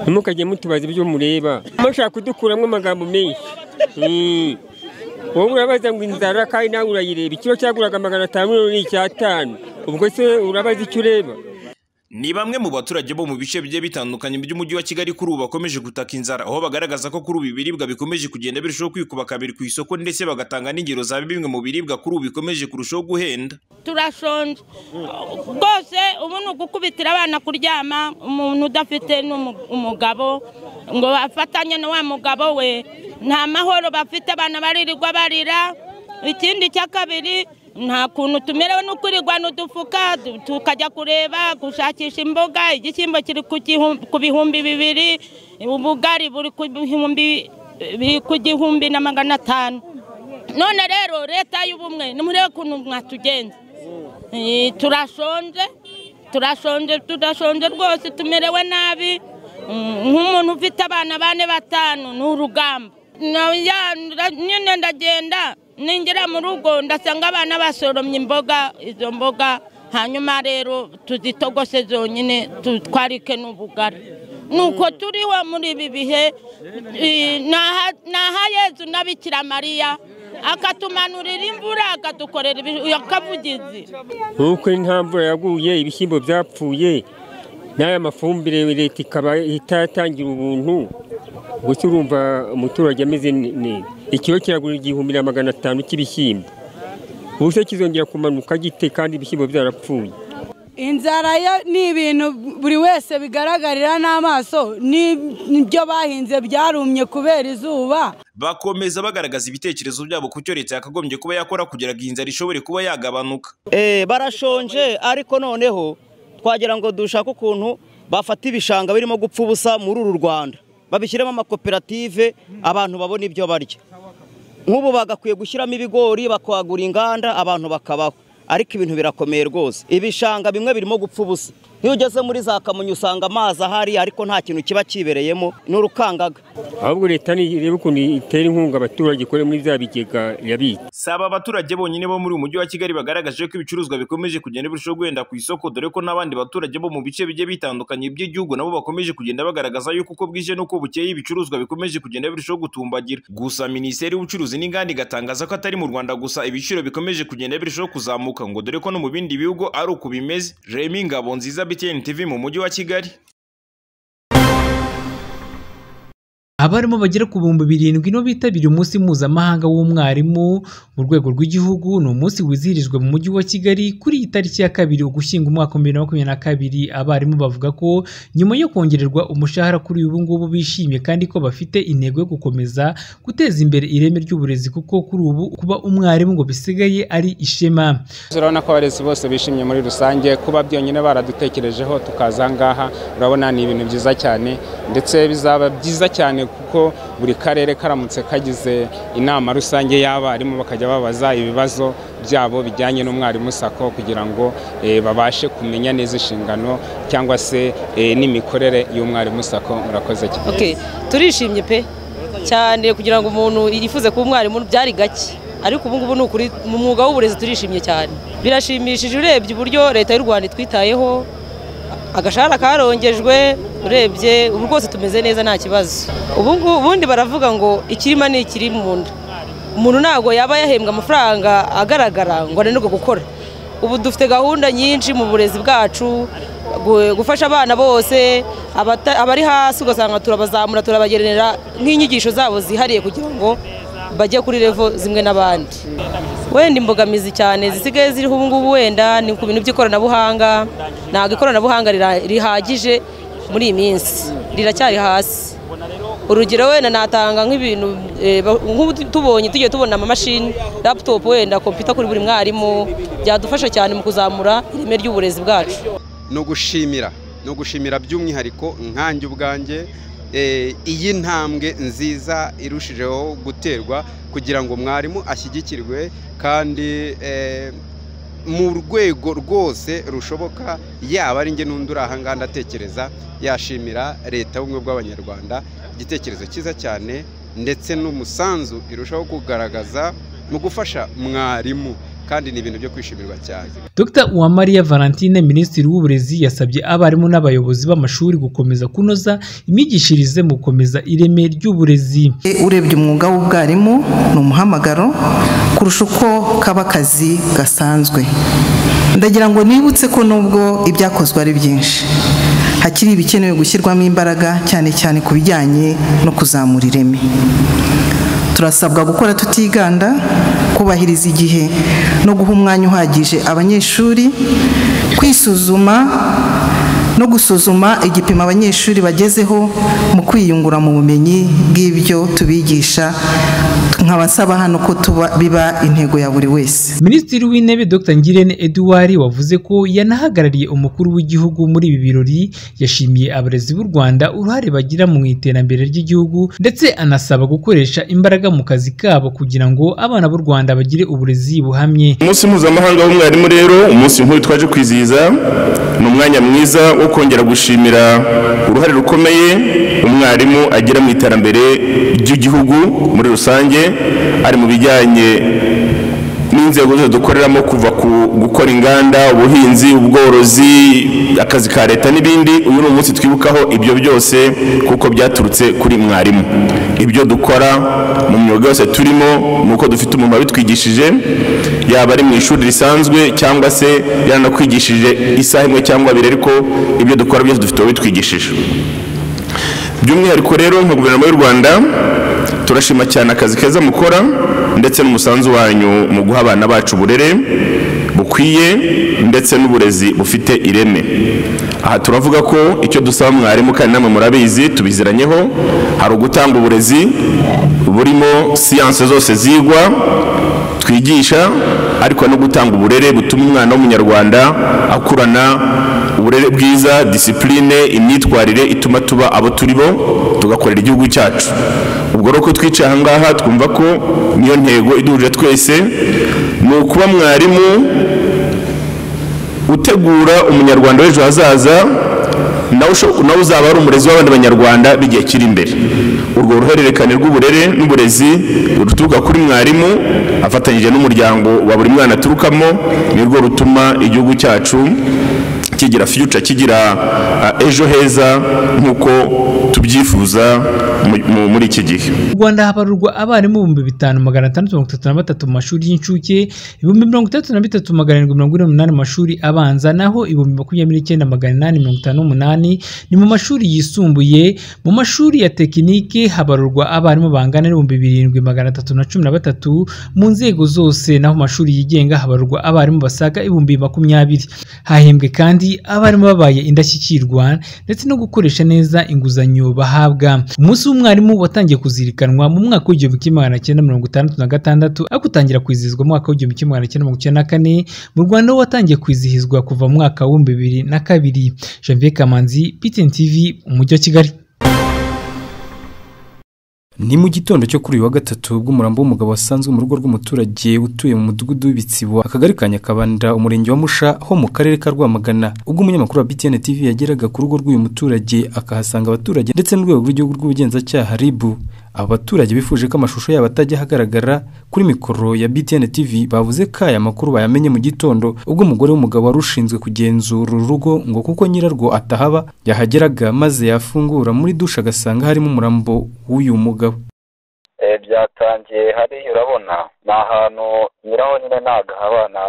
ntimukajye mutubaza ibyo mureba mushaka kudukuramo amagambo menshi wowe urabaza ngo inzara kandi nawe urayireba ikiro cyaguraga magana atanu none ni icyatanu ubwo se urabaza icyo ureba Ni bamwe mu baturage bo mu bice bigiye bitandukanye by'umujyi wa Kigali kuri ubu bakomeje gutaka inzara aho bagaragaza ko kuri ubu ibiribwa bikomeje kugenda birushaho kwikuba kabiri ku isoko ndetse bagatanga n'ingero za bimwe mu biribwa kuri ubu bikomeje kurushaho guhenda turashonje rwose ubu ni ugukubitira abana kuryama umuntu udafite n'umu- umugabo ngo bafatanye na wa mugabo we nta mahoro bafite abana baririrwa barira ikindi cya kabiri nta kuntu tumerewe no kwirigwana udufuka du- tukajya kureba gushakisha imboga igishyimbo kiri ku gihu- ku bihumbi bibiri ubugari buri ku bihumbi biri ku gihumbi na magana atanu none rero leta y'ubumwe nimurebe ukuntu mwatugenza Eh, turashonje turashonje tudashonje rwose tumerewe nabi Mm, nk'umuntu ufite abana bane batanu ni urugamba Na- ya- nda- nyine ndagenda ningera mu rugo ndasanga abana basoromye imboga izo mboga hanyuma rero tuzitogose zonyine tutwarike n'ubugari nuko turiho muri ibi bihe eh, ni aha- ni aha yezu na bikira mariya akatumanurira imvura akadukorera ibi- akavugizi nk'uko nta mvura yaguye ibishyimbo byapfuye n'aya mafumbire leta ikaba itatangira ubuntu gusa urumva umuturage ameze ne- neza ikiro kiragura igihumbi na magana atanu cy'ibishyimbo ubu se kizongera kumanuka gite kandi ibishyimbo byarapfuye inzara yo ni ibintu buri wese bigaragarira n'amaso n'ibyo bahinze byarumye kubera izuba bakomeza bagaragaza ibitekerezo byabo ku cyo leta yakagombye kuba yakora kugira ngo inzara ishobore kuba yagabanuka Eh, barashonje ariko noneho twagira ngo dushake ukuntu bafata ibishanga birimo gupfa ubusa muri uru Rwanda babishyiremo amakoperative abantu babona ibyo barya nk'ubu bagakwiye gushyiramo ibigori bakagura inganda abantu bakabaho ariko ibintu birakomeye rwose ibishanga bimwe birimo gupfa ubusa iyo ugeze muri za kamonyi usanga amazi ahari ariko nta kintu kiba kibereyemo ni urukangaga ahubwo leta nireba ukuntu itera inkunga abaturage ikore muri bya bigega yabitse si aba baturage bonyine bo muri uyu mujyi wa Kigali bagaragaje ko ibicuruzwa bikomeje kugenda birushaho guhenda ku isoko dore ko n'abandi baturage bo mu bice bigiye bitandukanye by'igihugu nabo bakomeje kugenda bagaragaza yuko uko bwije n'uko bukeye ibicuruzwa bikomeje kugenda birushaho gutumbagira gusa minisiteri y'ubucuruzi n'inganda igatangaza ko atari mu Rwanda gusa ibiciro bikomeje kugenda birushaho kuzamuka ngo dore ko no mu bindi bihugu ari uko bimeze Remy Ngabonziza BTN TV mu mujyi wa Kigali abarimu bagera ku bihumbi birindwi nibo bitabiriye umunsi mpuzamahanga w'umwarimu mu rwego rw'igihugu ni umunsi wizihirijwe mu mujyi wa kigali kuri iyi tariki ya kabiri ugushyinga umwaka wa bibiri na makumyabiri na kabiri abarimu bavuga ko nyuma yo kongererwa umushahara kuri ubu ngubu bishimye kandi ko bafite intego yo gukomeza guteza imbere ireme ry'uburezi kuko kuri ubu kuba umwarimu ngo bisigaye ari ishema Urabona ko abarezi bose bishimye muri rusange kuba byonyine baradutekerejeho tukaza aha ngaha urabona ni ibintu byiza cyane ndetse bizaba byiza cyane kuko buri karere karamutse kagize inama rusange y'abarimu bakajya babaza ibibazo byabo bijyanye n'umwarimu sako kugira ngo eh, babashe kumenya neza inshingano cyangwa se eh, n'imikorere y'umwarimu sako murakoze cyane Okay. turishimye pe cyane kugira ngo umuntu yifuze kuba umwarimu byari gake ariko ubu ngubu ni ukuri mu mwuga w'uburezi turishimye cyane birashimishije urebye uburyo leta y'u rwanda itwitayeho agashahara karongejwe urebye ubu rwose tumeze neza nta kibazo ubu ngubu ubundi baravuga ngo ikirima ni ikiri mu nda umuntu ntabwo yaba yahembwa amafaranga agaragara ngo ananirwe gukora ubu dufite gahunda nyinshi mu burezi bwacu gu- gufasha abana bose abata- abari hasi ugasanga turabazamura turabagenera nk'inyigisho zabo zihariye kugira ngo bajye kuri revo zimwe n'abandi wenda imbogamizi cyane zisigaye ziriho ubu ngubu wenda ni ku bintu by'ikoranabuhanga ntabwo ikoranabuhanga rira- rihagije muri iyi minsi riracyari hasi urugero wenda natanga nk'ibintu eh, ba- nk'ubu tu- tubonye tugiye tubona amamashini laptop wenda kompiyuta kuri buri mwarimu byadufasha cyane mu kuzamura ireme ry'uburezi bwacu no gushimira no gushimira by'umwihariko nkanjye ubwanjye eh, iyi ntambwe nziza irushijeho guterwa kugira ngo mwarimu ashyigikirwe kandi eh, mu rwego rwose rushoboka yaba ari njye n'undi uri aha ngaha ndatekereza yashimira leta y'ubumwe bw'abanyarwanda igitekerezo cyiza cyane ndetse n'umusanzu irushaho kugaragaza mu gufasha mwarimu kandi ni ibintu byo kwishimirwa cyane Dr Uwamariya Valentine Minisitiri w'Uburezi yasabye abarimu n'abayobozi b'amashuri gukomeza kunoza imyigishirize mu gukomeza ireme ry'uburezi urebye umwuga w'ubwarimu ni umuhamagaro kurusha uko kaba akazi gasanzwe ndagira ngo nibutse ko nubwo ibyakozwe ari byinshi hakiri ibikenewe gushyirwamo imbaraga cyane cyane ku bijyanye no kuzamura ireme turasabwa gukora tutiganda kubahiriza igihe no guha umwanya uhagije abanyeshuri kwisuzuma no gusuzuma igipimo abanyeshuri bagezeho mu kwiyungura mu bumenyi bw'ibyo tubigisha nkabasaba hano ko tuba biba intego ya buri wese Minisitiri w'Intebe Dr Ngirente Edouard wavuze ko yanahagarariye umukuru w'igihugu muri ibi birori yashimiye abarezi b'u Rwanda uruhare bagira mu iterambere ry'igihugu ndetse anasaba gukoresha imbaraga mu kazi kabo kugira ngo abana b'u Rwanda bagire uburezi buhamye umunsi mpuzamahanga w'umwarimu rero umunsi nk'uyu twaje kwizihiza ni umwanya mwiza wo kongera gushimira uruhare rukomeye umwarimu agira mu iterambere ry'igihugu muri rusange ari mu bijyanye n'inzego zose dukoreramo kuva ku gukora inganda ubuhinzi ubworozi akazi ka leta n'ibindi uyu ni umunsi twibukaho ibyo byose kuko byaturutse kuri mwarimu ibyo dukora mu myuga yose turimo ni uko dufite umuntu wabitwigishije yaba ari mu ishuri risanzwe cyangwa se yaranakwigishije isaha imwe cyangwa abiri ariko ibyo dukora byose dufite uwabitwigishije by'umwihariko rero nka guverinoma y'u rwanda turashima cyane akazi keza mukora ndetse n'umusanzu wanyu mu guha abana bacu uburere bukwiye ndetse n'uburezi bufite ireme aha turavuga ko icyo dusaba mwarimu kandi namwe murabizi tubiziranyeho hari ugutanga uburezi burimo siyanse zose zigwa twigisha ariko no gutanga uburere butuma umwana w'umunyarwanda akurana uburere bwiza disipurine imyitwarire ituma tuba abo turi bo tugakorera igihugu cyacu ubwo rero ko twicaye ahangaha twumva ko niyo ntego iduhuje twese ni ukuba mwarimu utegura umunyarwanda w'ejo hazaza nawe uzaba ari umurezi w'abandi banyarwanda b'igihe kiri imbere urwo ruhererekane rw'uburere n'uburezi ruturuka kuri mwarimu afatanyije n'umuryango wa buri mwana aturukamo nirwo rutuma igihugu cyacu kigira future kigira ejo heza nk'uko tubyifuza muri iki gihe mu Rwanda habarurwa abarimu ibihumbi bitanu magana atandatu mirongo itatu na batatu mu mashuri y'incuke ibihumbi mirongo itandatu na bitatu magana arindwi mirongo ine n'umunani mu mashuri abanza naho ibihumbi makumyabiri n'icyenda magana inani mirongo itanu n'umunani ni mu mashuri yisumbuye mu mashuri ya tekinike habarurwa abarimu bangana n'ibihumbi birindwi magana atatu na cumi na batatu mu nzego zose naho mu mashuri yigenga habarurwa abarimu basaga ibihumbi makumyabiri hahembwe kandi abarimu babaye indashyikirwa ndetse no gukoresha neza inguzanyo bahabwa umunsi w'umwarimu watangiye kuzirikanwa mu mwaka w'igihumbi kimwe magana cyenda mirongo itandatu na gatandatu ariko utangira kwizihizwa mu mwaka w'igihumbi kimwe magana cyenda mirongo icyenda na kane mu rwanda ho watangiye kwizihizwa kuva mu mwaka w'ibihumbi bibiri na kabiri janvier kamanzi ptn tv umujyi wa kigali ni mu gitondo cyo kuri uyu wa gatatu bw'umurambo w'umugabo wasanzwe mu rugo rw'umuturage utuye mu mudugudu w'ibitsibo akagari ka nyakabanda umurenge wa musha ho mu karere ka rwamagana ubwo umunyamakuru wa btn tv yageraga ku rugo rw'uyu muturage akahasanga abaturage ndetse n'urwego rw'igihugu rw'ubugenzacyaha ribu aba baturage bifuje ko amashusho yabo atajya ahagaragara kuri mikoro ya btn tv bavuze ko aya makuru bayamenye mu gitondo ubwo umugore w'umugabo wari ushinzwe kugenzura uru rugo ngo kuko nyirarwo atahaba yahageraga maze yafungura muri dushe agasanga harimo umurambo w'uyu mugabo byatangiye hariya urabona ni ahantu nyiraho nyine ntabwo ahabana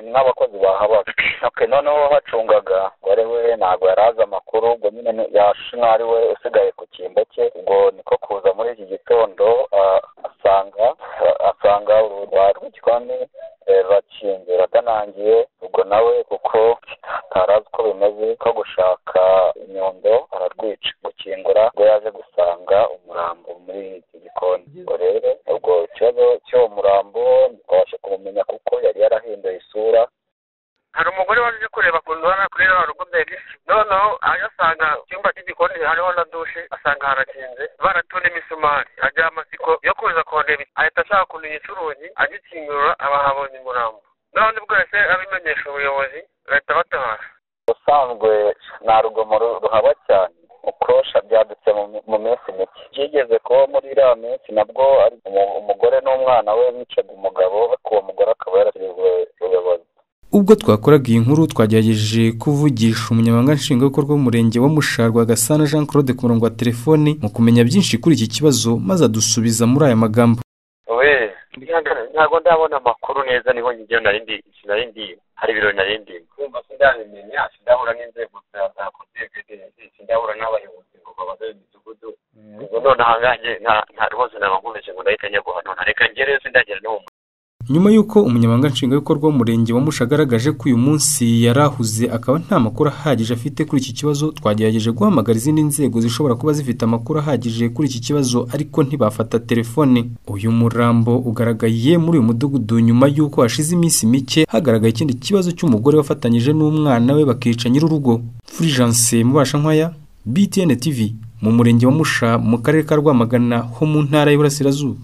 ni nk'abakozi bahabaga noneho bacungaga ngo ari we ntabwo yari azi amakuru ubwo nyine yashe nk'aho ari we usigaye ku cyimbo cye ubwo niko kuza muri iki gitondo asanga asanga urugi rw'igikombe bakinze batanangiye ubwo nawe kuko atarazi uko bimeze ko gushaka inyundo ararwica gukingura ubwo yaje gusanga umurambo muri iki gikoni ubwo rero ubwo ikibazo cy'uwo murambo ntitwabashe kumumenya kuko yari yarahinduye isura hari umugore waje kureba ku nzu hano kuri ririya rugo mbere noneho aje asanga icyumba cy'igikoni hariho na dushe asanga harakinze baratunda imisumari agira amatsiko yo kuza kuhareba ahita ashaka kumenyesha urugi agikingura aba ahabonye umurambo n'abandi bwese abimenyesha ubuyobozi bahita batabara ubusanzwe nta rugomo ruhaba cyane uko kosha byadutse mu- mu minsi mike byigeze kuba muri iriya minsi nabwo ari umu- umugore n'umwana we bicaga umugabo ariko uwo mugore akaba yarashyizwe ubuyobozi ubwo twakoraga iyi nkuru twagerageje kuvugisha umunyamabanga nshingwabikorwa w'umurenge wa Musha Rwagasana jean claude ku murongo wa telefoni mu kumenya byinshi kuri iki kibazo maze adusubiza muri aya magambo we ntabwo ndabona amakuru neza niho njyewe narindi narindi hari ibiro narindi kumva sindabimenya sindahura n'inzego za za kosiyete sindahura n'abayobozi ngo babaze imidugudu ubwo nonaha nganjye nta nta rwose nabagumeje ngo ndahita njya guhanura reka ngere sindagera no mu nyuma y'uko umunyamabanga nshingwabikorwa w'umurenge wa Musha agaragaje ko uyu munsi yari ahuze akaba nta makuru ahagije afite kuri iki kibazo twagerageje guhamagara izindi nzego zishobora kuba zifite amakuru ahagije kuri iki kibazo ariko ntibafata telefone uyu murambo ugaragaye muri uyu mudugudu nyuma y'uko hashize iminsi mike hagaragaye ikindi kibazo cy'umugore wafatanyije n'umwana we bakica nyir'urugo Fulgence mubasha nkwaya BTN TV mu murenge wa Musha mu karere ka Rwamagana ho mu ntara y'Iburasirazuba